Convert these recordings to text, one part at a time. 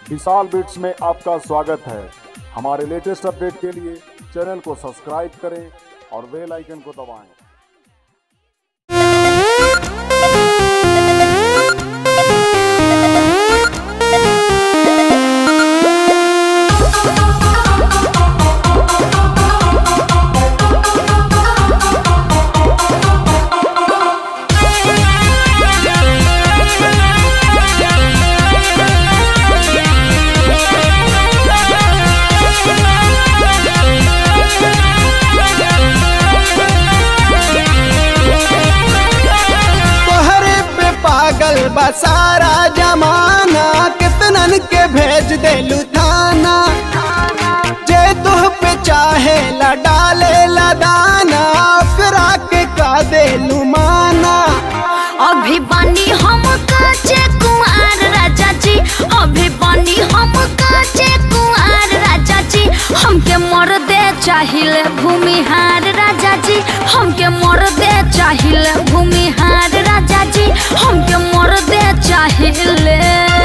विशाल bits में आपका स्वागत है हमारे लेटेस्ट अपडेट के लिए चैनल को सब्सक्राइब करें और बेल आइकन को दबाएं तोहरे पे पागल बा सारा जमाना कितनन के भेज देलू थाना जे तुह पे चाहे ला डाले ला दाना ओकरा के का देलू माना अभी बानी हम काचे कुंवर राजा जी अभी बानी हम काचे कुंवर राजा जी हमके मर दे चाहिए भूमिहार राजा जी हमके मर दे चाहिए भूमिहार राजा जी हमके मर दे चाहिए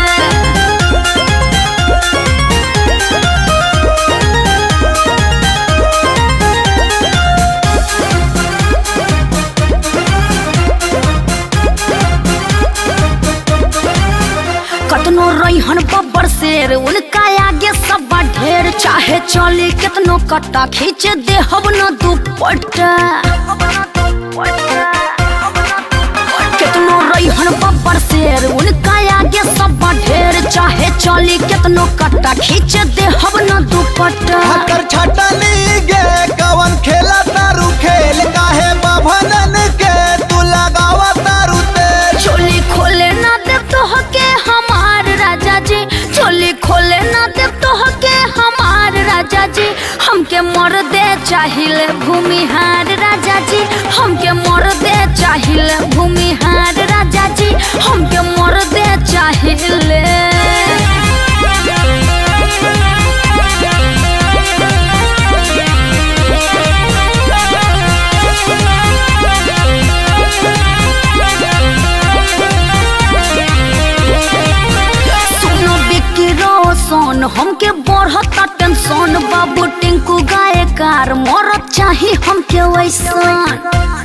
कतनो रैहन बब्बर शेर उनका आगे सब ढेर चाहे चली कितनो कट्टा खींच दे हम न दुपट्टा कितनो रैहन बब्बर शेर उनका आगे सब ढेर चाहे चली कितनो कट्टा खींच दे हम न दुपट्टा हकर छटली गे कवन खेला तारू खेल काहे बभनन के तू लगावा तारू तेल चोली खोले ना दे तो हके हमार राजा जी चोली खोले ना दे तो हके हमार राजा जी हमके मर दे चाहिए भूमिहार राजा जी हमके मर दे चाहिए भूमिहार राजा जी हमके मर दे चाहिए सुनो बिक्की रोशन हमके बढ़ता टेंशन बाबू टिंकू गायकार मरत चाही हमके वैसन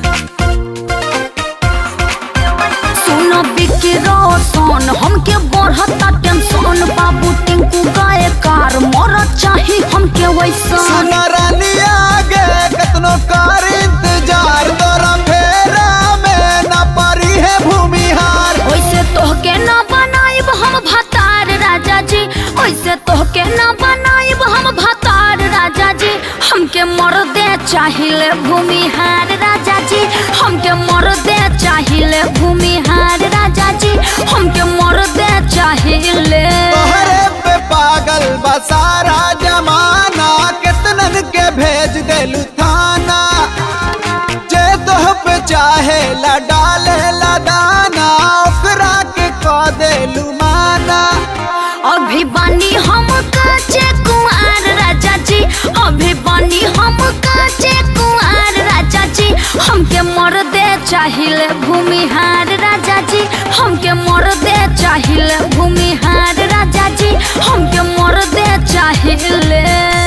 सुनो बिक्की रोशन हमके बढ़ता टेंशन बाबू टिंकू गायकार मरत चाही हमके वैसन सुना रानी आगे कतनो कर इंतजार तोरा फेरा में न परी है भूमिहार ओइसे तोहके ना बनाइब हम भतार राजा जी ओइसे तोहके ना बनाइब हम भतार राजा जी हमके मर दे चाहिए भूमिहार राजा जी हमके मर दे चाहिए भूमिहार राजा जी हमके मर दे चाहिए तोहरे पे पागल बा सारा जमाना कितनन के भेज देलू थाना जे तोह पे चाहे ला डाले ला दाना ओकरा के कह देलू माना अभी बानी हम काचे कुंवर राजा जी अभी बानी हम काचे कुंवर राजा जी हमके मर दे चाहिए भूमिहार राजा जी हमके मर दे चाहिए भूमिहार राजा जी हमके मर दे चाहिए